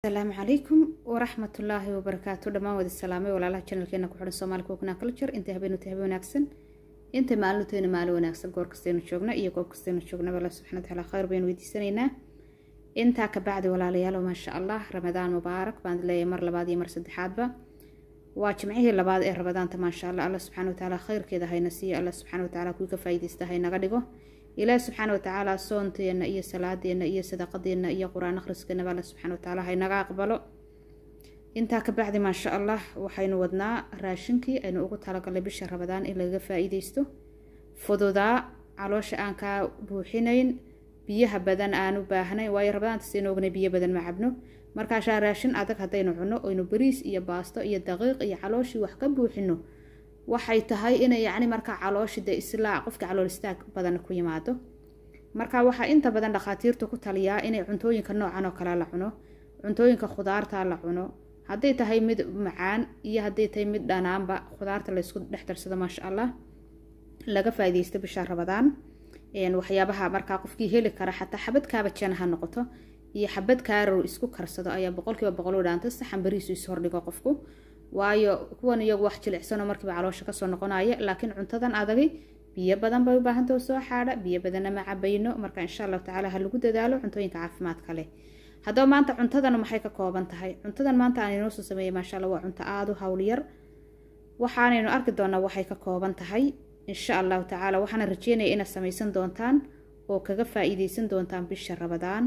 asalaamu calaykum waraxmatullaahi wabarakaatu dhammaan wada salaamay walaalaha janalkeena ku xihan soomaali cookna culture intay habeenuta habe wanaagsan intay maalinutayna maalin wanaagsan goor kastaynu joogno iyo goob kastaynu joognaba alla subxana wataala khayr baynu weydiisanaynaa intaa kabacdi walaalayaal maasha allah ramadaan mubaarak baan leeyahay mar labaad iyo mar saddexaadba waa jimcihii labaad ee ramadaanta maasha allah alla subxaana watacaala khayrkeeda hayna siiyo alla subxaana watacaala kuwii ka faa'iidaysta haynaga dhigo ilaahi subxaana watacaala soonteena iyo salaadeena iyo sadaqadeena iyo qur-aan akhriskeenaba alla subxaana watacaala haynaga aqbalo intaa ka bacdi maasha allah waxaynu wadnaa raashinkii aynu ugu talagalnay bisha ramadaan in lagaga faa-iideysto fududaa caloosha aan kaa buuxinayn biyaha badan aan u baahnayn waayo ramadaanta saynu ognay biyo badan ma cabno markaashaa raashin adag haddaynu cunno oynu bariis iyo baasto iyo daqiiq iyo calooshii wax ka buuxino waxay tahay inay yacni markaa calooshi dee islaa qofka calool istaag badan ku yimaado marka waxaa inta badan dhakhaatiirtu ku taliyaa inay cuntooyinka noocan oo kale la cuno cuntooyinka khudaarta la cuno hadday tahay mid macaan iyo hadday tahay mid dhanaanba khudaarta laysku dhex darsado maasha allah laga faaideysto bisha rabadaan waxyaabaha markaa qofkii heli kara xataa xabadkaaba jana ha noqoto iyo xabad kaarow isku karsado ayaa boqolkiiba boqol u dhaanta saxan bariisu ishordhigo qofku waayo kuwan iyagu wax jilicsanoo markiiba caloosha kasoo noqonaya laakiin cuntadan adagi biyo badan bay u baahantao soo xaadha biyo badanna ma cabayno marka insha allahu tacaala ha lagu dadaalo cuntooyinka caafimaadka leh haddaba maanta cuntadan maxay ka kooban tahay cuntadan maanta aan inoo soo sameeyey maasha alla waa cunto aada u howlyar waxaanaynu arki doonaa waxay ka kooban tahay insha allahu tacaala waxaana rajeynaya inaad samaysan doontaan oo kaga faa-iideysan doontaan bisha rabadaan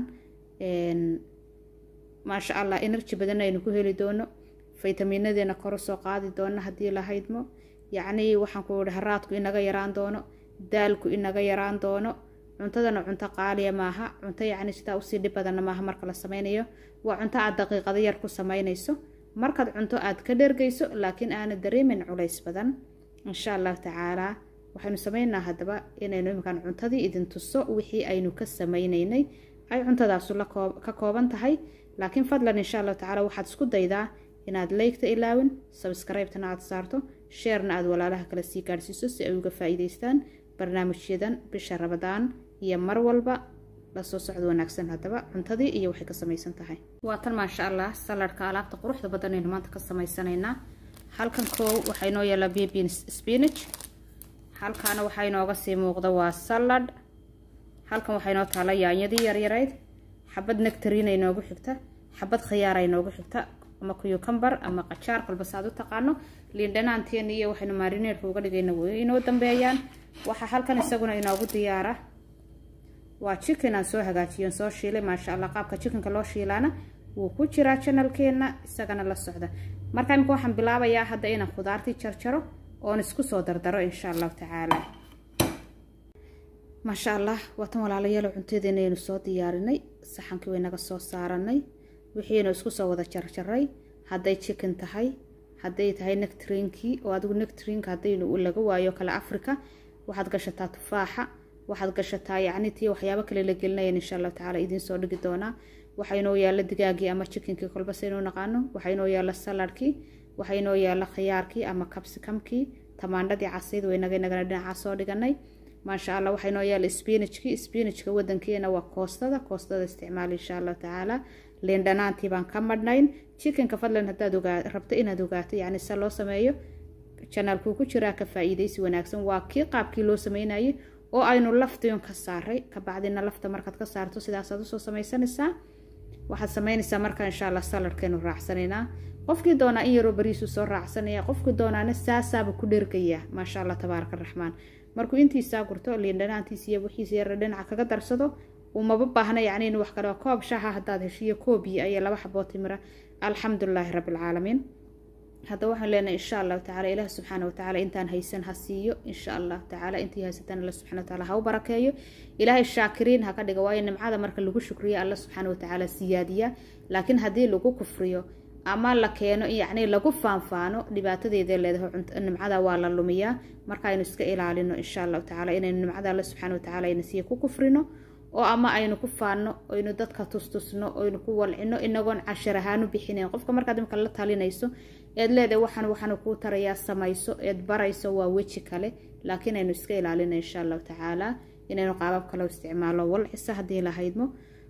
maasha allah energy badanna aynu ku heli doono faytamiinadeena koro soo qaadi doono haddii la haydmo yacnii waxaan ku ihi haraadku inaga yaraan doono daalku inaga yaraan doono cuntadana cunto qaaliya maaha cunto yacni sidaa usii dhib badanna maaha marka la sameynayo waa cunto aad daqiiqado yar ku sameynayso markaad cunto aad ka dhergayso laakiin aana dareemin culays badan insha allahu tacaalaa waxaynu sameynaa haddaba inaynu iminkaan cuntadii idin tuso wixii aynu ka sameynaynay ay cuntadaasu ka kooban tahay laakiin fadlan insha allahu tacala waxaad isku daydaa inaad leygta ilaawin sabskribetana aad saarto sheerna aad walaalaha kale sii gaadhsiiso si ay uga faa-iideystaan barnaamijyadan bisha rabadaan iyo mar walba lasoo socdo wanaagsan haddaba cuntadii iyo waxay ka samaysan tahay waa tan maasha allah saladhka alaabta quruxda badanaynu maanta ka samaysanaynaa halkan koow waxaa inoo yaallaa bebin spinach halkaana waxaa inooga sii muuqda waa salad halkan waxaa inoo taala yaanyadii yaryarayd xabad nectarina inoogu xigta xabad khiyaara inoogu xigta ama kuyucambar ama qajaar kolbas aad u taqaano liindhanaanteena iyo waxaynu maarineerka uga dhigayna way inoo dambeeyaan waxaa halkan isaguna inoogu diyaara waa chicken aan soo hagaajiyon soo shiilay maasha allah qaabka chickenka loo shiilaana wuu ku jiraa janalkeena isagana la socda marka imika waxaan bilaabayaa hadda inaan khudaartii jarjaro oon isku soo dardaro insha allahu tacaala maasha allah waatan walaalayaalo cuntadeena aynu soo diyaarinay saxankii waynaga soo saaranay wixiinu isku soo wada jarjaray hadday chicken tahay hadday tahay nectrinkii oo adigu nectrinka haddaynu laga waayo kale africa waxaad gashataa tufaaxa waxaad gashataa yacni tii waxyaabo kale la gelinayan insha allahu tacaala idiin soo dhigi doonaa waxaa inoo yaalla digaagii ama chickenkii kolbas inuu naqaano waxaa inoo yaalla saladkii waxaa inoo yaalla khiyaarkii ama capsicamkii tamaandhadii casayd waynaga inagana dhinacaa soo dhiganay maasha allah waxaa inoo yaalla spinachkii spinachka wadankeena waa koostada koostada isticmaal insha allahu tacaala liindhanaantii baan ka madhnayn chickenka fadlan haddaad ogaa rabto inaad ogaato yacni se loo sameeyo janaalkuu ku jiraa ka faa-iideysi wanaagsan waa kii qaabkii loo sameynayay oo aynu laftiyon ka saaray kabacdina lafta markaad ka saarto sidaasaad usoo sameysanaysaa waxaad sameynaysaa marka insha allah saladkeenu raacsanaynaa qofkii doonaa in yaroo bariisu soo raacsanaya qofkii doonaana saasaaba ku dhergaya maasha allah tabaaraka raxmaan markuu intiisaa gurto liindhanaantiis iyo wixiisa yara dhinaca kaga darsado umaba baahna yacni in wax kale koob shaha haddaad heshiyo koobiyo ayaa laba xaboo timira alxamdulilaahi rabbilcaalamiin hadda waxaan leenahay insha allahu tacala ilaah subxaana watacaala intaan haysan ha siiyo insha allahu tacaala intii haysatan alla subxana wataala ha u barakeeyo ilaahay shaakiriin ha ka dhiga waayo nimcada marka lagu shukriyo alla subxaana watacaala siyaadiya laakiin haddii lagu kufriyo ama la keeno yacni lagu faanfaano dhibaatadeeday leedahay nimcada waa la lumiyaa marka aynu iska ilaalino insha allahu tacala inaynu nimcada alla subxana watacaala ayna siiya ku kufrino oo ama aynu ku faanno aynu dadka tustusno aynu ku walcino inagoon cashar ahaan u bixinayn qofka markaad imika la talinayso eed leedahay waxaan waxaanu kuu tarayaa samayso eed barayso waa weji kale laakiin aynu iska ilaalino insha allahu tacaala inaynu qaabab kale isticmaalo walcisa haddii la haydmo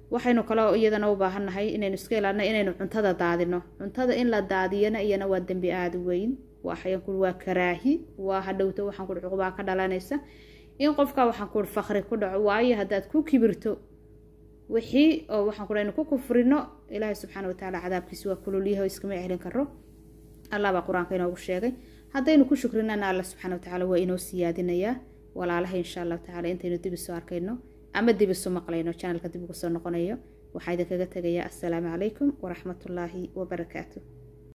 waxaynu kaloo iyadana u baahannahay inaynu iska ilaalino inaynu cuntada daadino cuntada in la daadiyana iyana waa dembi aada weyn waxaan kuui waa karaahi waa hadhowto waxaan kuui cuqubaa ka dhalanaysa in qofka waxaan kuui fakri ku dhaco waayo haddaad ku kibirto wixii oo waxaan kuui aynu ku kufrino ilaahay subxaana watacaala cadaabkiisi waa kululyaho iskama celin karo allah baa qur-aanka inoogu sheegay haddaynu ku shukrinana alla subxana watacaala waa inoo siyaadinayaa walaalaha insha allahu tacala intaynu dib isu arkayno ama dib isu maqlayno janalka dib ugu soo noqonayo waxaa idinkaga tegayaa assalaamu calaykum waraxmatullaahi wabarakaatu